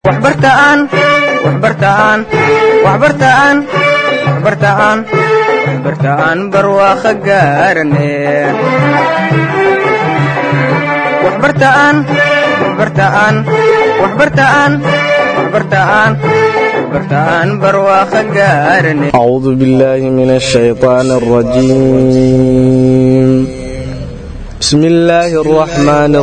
waxbartaan waxbartaan waxbartaan waxbartaan waxbartaan barwaaqo gaarane waxbartaan waxbartaan waxbartaan waxbartaan waxbartaan barwaaqo gaarane أعوذ بالله من الشيطان الرجيم بسم الله الرحمن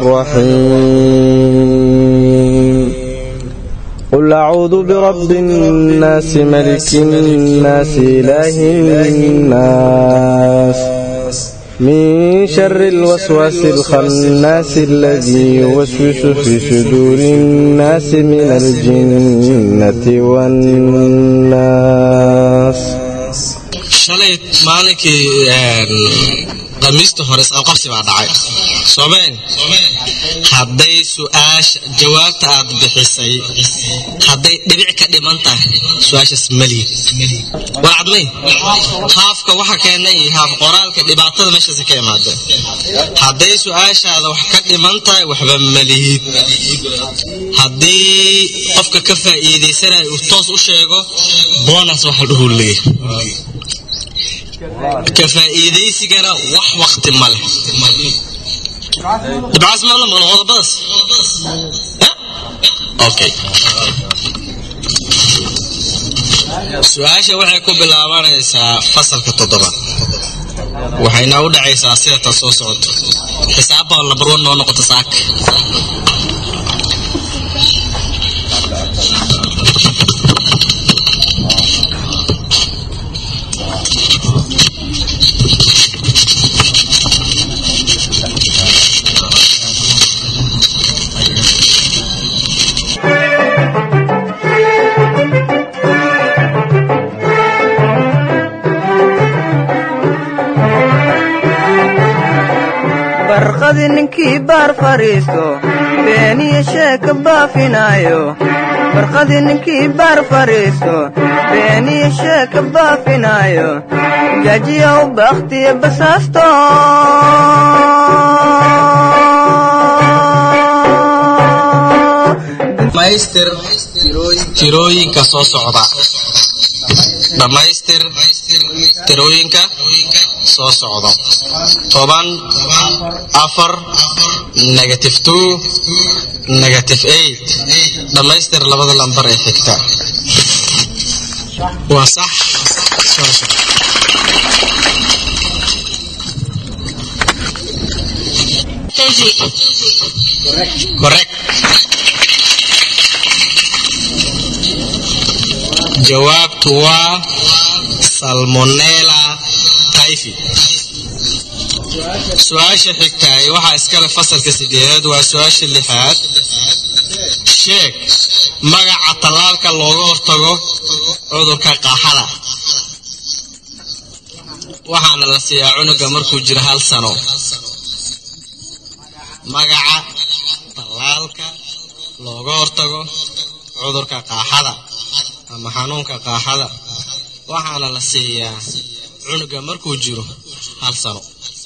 الرحيم قل أعوذ برب الناس ملك الناس إله الناس من شر الوسواس الخناس الذي يوسوس في صدور الناس من الجنة والناس shalay maalinkii khamiista hore isqabqabsi baa dhacay soomeen hadday su-aasha jawaabta aad bixisay hadday dhibic ka dhiman tahay su-aashaas malihi war cadmay haafka waxa keenay iyo haaf qoraalka dhibaatada meeshaas ka imaada hadday su-aashaada wax ka dhiman tahay waxba malihid haddii qofka ka faa'iidaysanaya uu toos u sheego boonas waxa dhuhu leeyahay ka faa'iidaysigana wax wakti ma leh dhibcaas ma la maqlo qodobadaas okay su-aasha waxay ku bilaabanaysaa fasalka toddobaad waxayna u dhacaysaa sida ta soo socoto xisaabba lambar wan noo noqoto saaka barqadi ninkii baar fadhiisto beeniyo sheeka baafinaayo barqadi ninkii baar fadhiisto beeniyo sheeka baafinaayo jaajiyow bakhtiyo basaasto dhamaystir tirooyinka soo socda dhammaystir tirooyinka soo socda toban afar negative two negative eight dhammaystir labada lambar ee xigta waa sax soo socda correct jawaabtu waa salmonella typhi su-aasha xigtaay waxaa iskale fasalka sideedaad waa su-aasha lixaad sheeg magaca tallaalka looga hortago cudurka qaaxada waxaana la siiyaa cunuga markuu jiro hal sano magaca tallaalka looga hortago cudurka qaaxada ama xanuunka qaaxada waxaana la siiyaa cunuga markuu jiro hal sano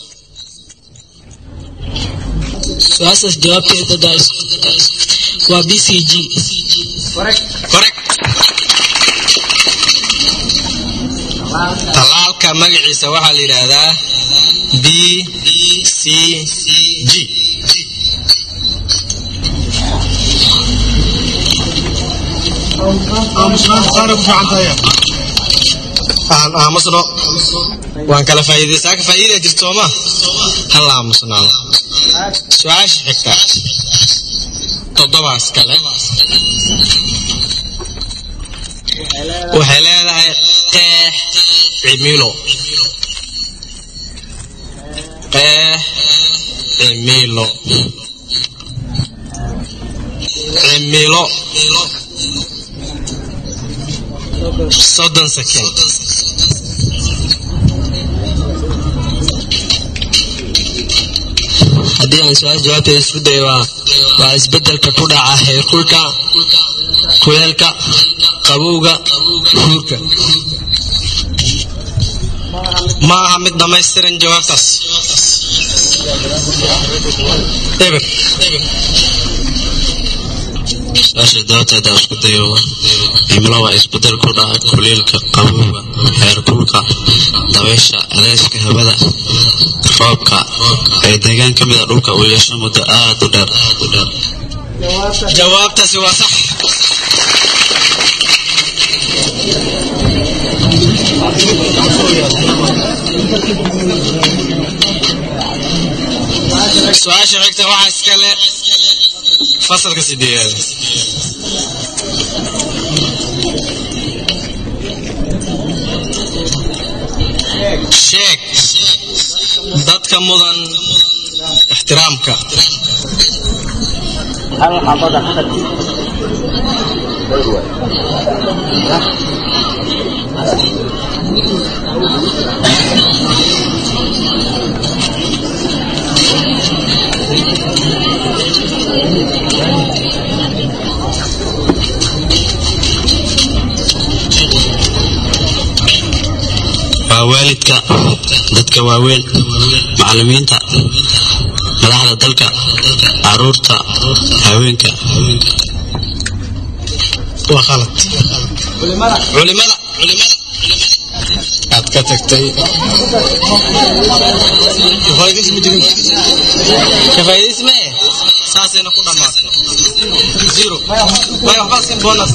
su-aashaas jawaabteeda daas waa b c g correct tallaalka magaciisa waxaa la yidhaahdaa b c g aan aamusno waan kala faa'iidaysaa ka faa'iida jirto sooma hala aamusnaado su-aasha xigta toddobaas kale waxay leedahay qeex cimilo qeex cimilo cimilo soddon second haddii aan su-aal jawaabteeda isku dayo waa waa isbedelka ku dhaca heerkulka kuleelka qabowga huurka ma aha mid dhammaystiran jawaabtaas eber su-aasha dabateeda isku dayo cimilo waa isbedel ku dhaca kuleylka qabowga heerkulka dabaysha adeyska hawada roobka ee deegaan ka mida dhulka uu yeesho muddo aad u dheer jawaabtaasi waa sax su-aasha xigta waxaa iskale fasalka sideedaad sheeg dadka mudan ixtiraamka waa waalidka dadka waaweyn macallimiinta madaxda dalka caruurta haweenka waa khalad culimada culimada aad ka tagtay kafaa'idaysi ma jirin kafaa'idaysi ma eh saasayna ku dhammaatay zero way waxbaa sin bonus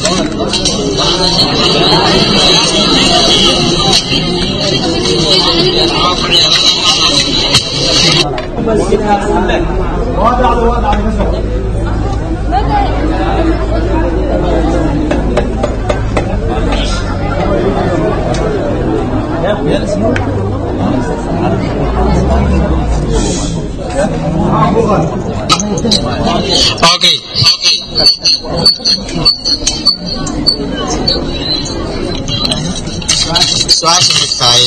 okay su-aasha xigtaay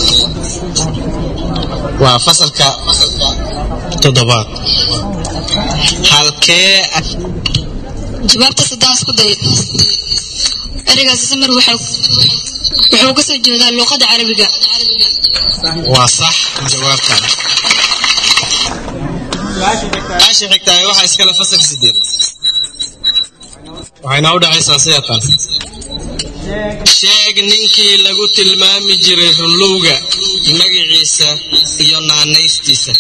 waa fasalka toddobaad halkee jawaabta saddaan isku day ereygaasi samir wuxuu wuxuu ka soo jeedaa luuqadda carabiga waa sax jawaabta su-aasha xigtaay waxaa iskale fasalka sideed waxayna u dhacaysaa sidatan sheeg ninkii lagu tilmaami jiray runlowga magaciisa iyo naanaystiisa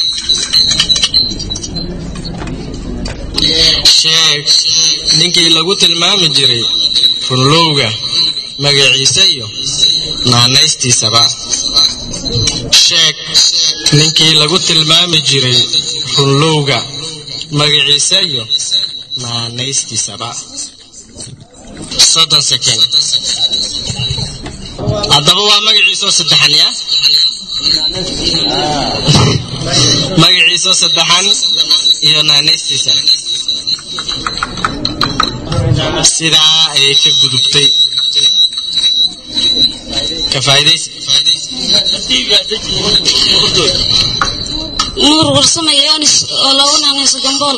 sheeg ninkii lagu tilmaami jiray runlowga magaciisa iyo naanaystiisaba sheeg ninkii lagu tilmaami jiray runlowga magaciisa iyo naanaystiisaba soddon second haddaba waa magaciisoo saddexan ya magaciisoo saddexan iyo naanaystiisa sidaa ayay ka gudubtay ka faa'iidaysi nuur warsame yoonis oo lagu naanayso gambool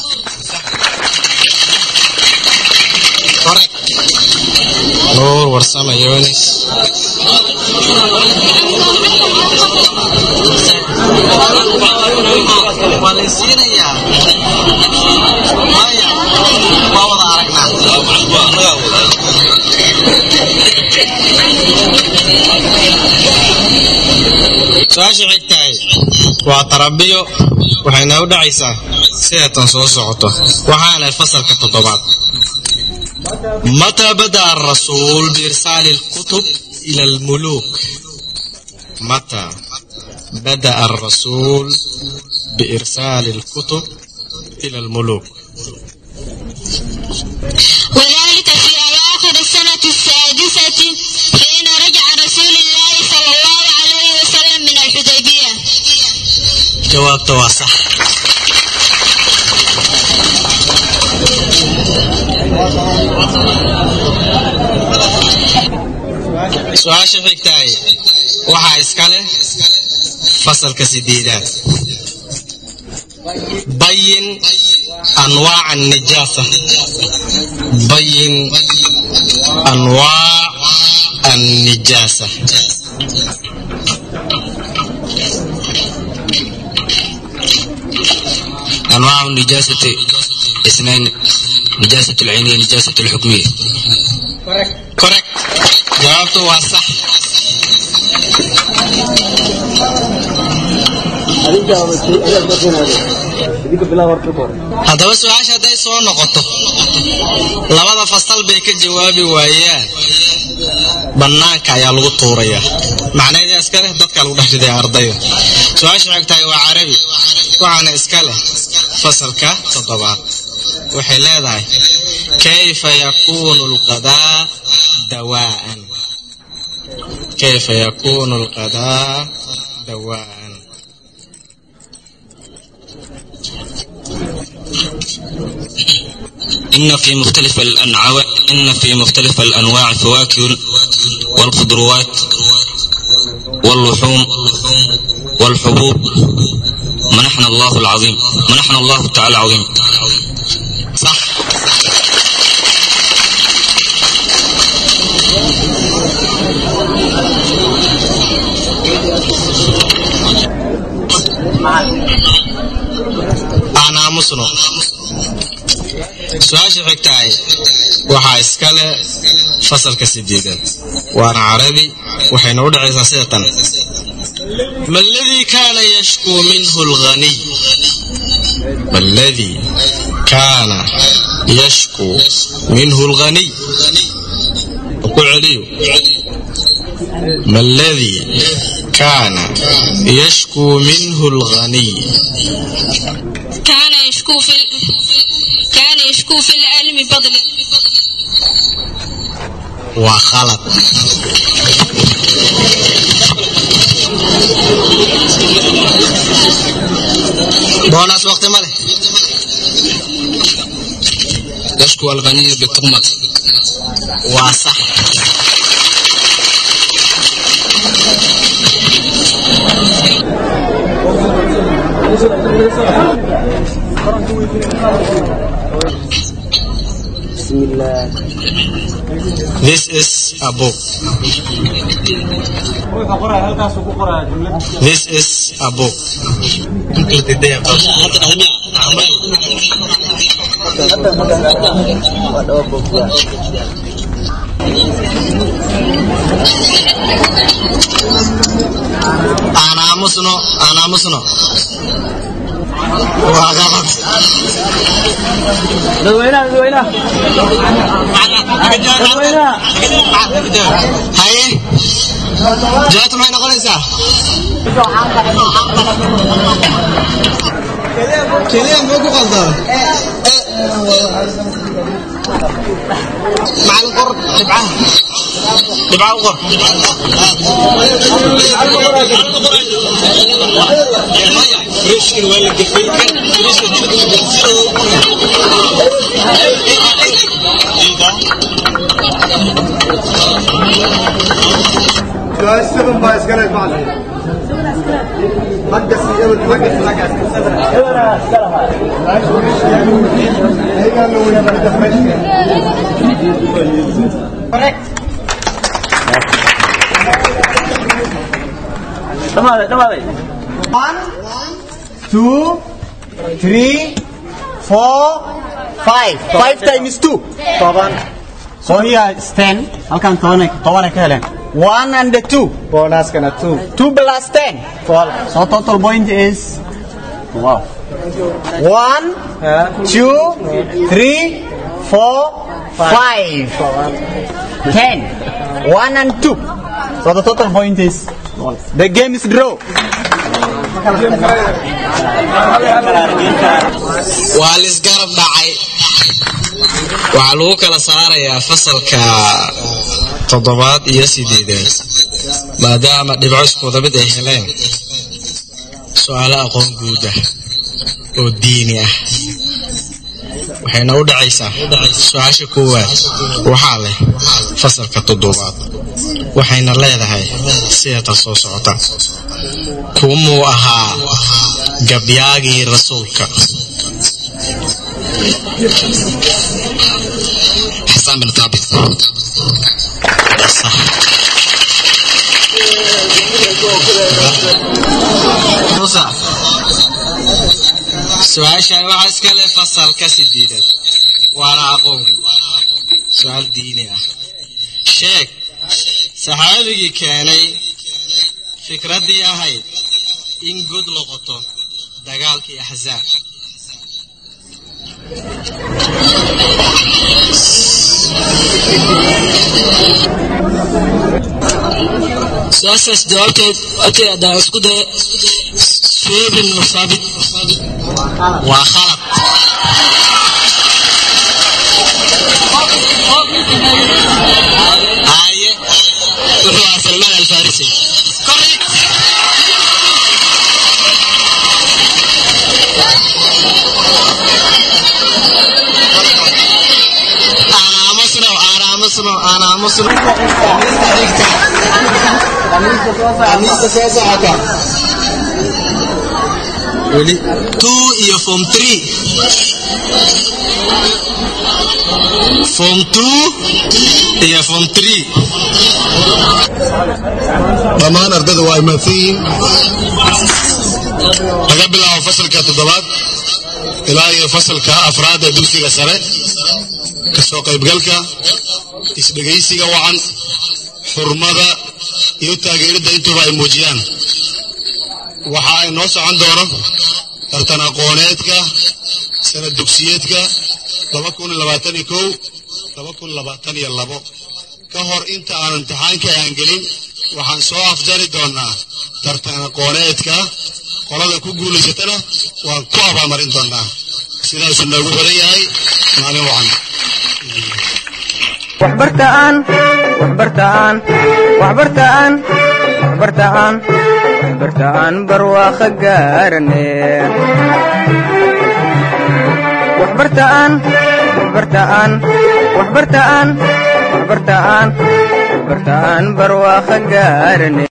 correct nuur warsame yonis waa laysiinayaa maya waa wada aragnaa su-aasha xigtahay waa tarabiyo waxayna u dhacaysaa sideetan soo socoto waxaana fasalka toddobaad متى بدأ الرسول بإرسال الكتب إلى الملوك متى بدأ الرسول بإرسال الكتب إلى الملوك وذلك في أواخر السنة السادسة حين رجع رسول الله صلى الله عليه وسلم من الحديبية جواب تواسح su-aasha xigtaay waxaa iska leh fasalka sideedaad bayin anwaaca الnijaasa bayin anwaac الnijaasa أنواع النجاسة اثنين نجاسة العينية نجاسة الحكمية correct jawaabtu waa sax haddaba su-aasha hadday soo noqoto labada fasal bay ka jawaabi waayaan bannaanka ayaa lagu tuuraya macnaheeda iska leh dadka lagu dhex ridaya ardayda su-aasha waxay tahay waa carabi waxaana iska leh fasalka toddobaad waxay leedahay kayfa yakuunu alqadaa dawaa'an kayfa yakuunu alqadaa dawaa'an إن في مختلف الأنواع إن في مختلف الأنواع فواكه والخضروات واللحوم والحبوب منحنا الله العظيم منحنا الله تعالى العظيم صح aan aamusno su-aasha xigtahay waxaa iskale fasalka sideedaad waana carabi waxayna u dhacaysaa sida tan ma aladii kaana yashkuu minhu lghaniy ma aladii kaana yashkuu minhu lghaniy ku celiyo ما الذي كان يشكو منه الغني كان يشكو في ال... كان يشكو في العلم بضل وخلط بوناس وقت ماله يشكو الغني بالتهمة وصح بسم الله This is a book. This is a book. أنا مسنو أنا مسنو وغلط dadweynaha dadweynaha dadweynaha haye jawaabtu maxay noqonaysaa keliya ma ku qaldama macalin qor dhibcaha dhibcaha u qor rishkin waa la gefay سؤال سبن بايس قال معلم مقص يبل مقص مقص هي قالوا يا بلد دمشق dhamaaday dhamaaday One, two, three, four, five. Five times two. toban So here is ten. Halkan toban toban ka heleen. One and the two. bonus kana two Two plus ten. twelve So total point is wow one, two, three, four, five, ten. One and two. So the total point is the game is draw. waa lisgarab dhacay waxaa lagu kala saarayaa fasalka toddobaad iyo sideedaad maadaama dhibco iskuwada mid ay heleen su-aalo aqoon guud ah oo diini ah waxayna u dhacaysaa su-aasha koowaad waxaa leh fasalka toddobaad waxayna leedahay sidatan soo socota kumuu ahaa gabyaagii rasuulka حسان بن ثابت صح موسى su-aashaan waxaa iska leh fasalka sideedaad waana aqoonki su-aal diini ah sheeg saxaabigii keenay fikraddii ahayd in god loqoto dagaalkii axzaab su-aashaas jawaabteed jawaabteed haddaan isku daya suweyd ibnu saabit waa khalad haye wuxuu ahaa salmaan alfarisi correct aan aamusno aan aamusno aan aamusno weli two iyo form three form two iyo form three dhammaan ardayda waa imaadsan laga bilaabo fasalka toddobaad ilaa iyo fasalka afraad ee dugsiga sare kasoo qaybgalka isdhegaysiga wacan xurmada iyo taageeridda intuba ay muujiyaan waxa ay noo socon doono tartan aqooneedka sanad dugsiyeedka laba kun labaatan iyo kow laba kun labaatan iyo labo ka hor inta aan imtixaanka aan gelin waxaan soo afjari doonaa tartan aqooneedka qolada ku guulaysatana waan ku abaalmarin doonaa sidaasuu noogu xiran yahay maalin wacan waxbartaan waxbartaan waxbartaan waxbartaan waxbartaan barwaaqo gaarane waxbartaan waxbartaan waxbartaan waxbartaan waxbartaan barwaaqo gaarane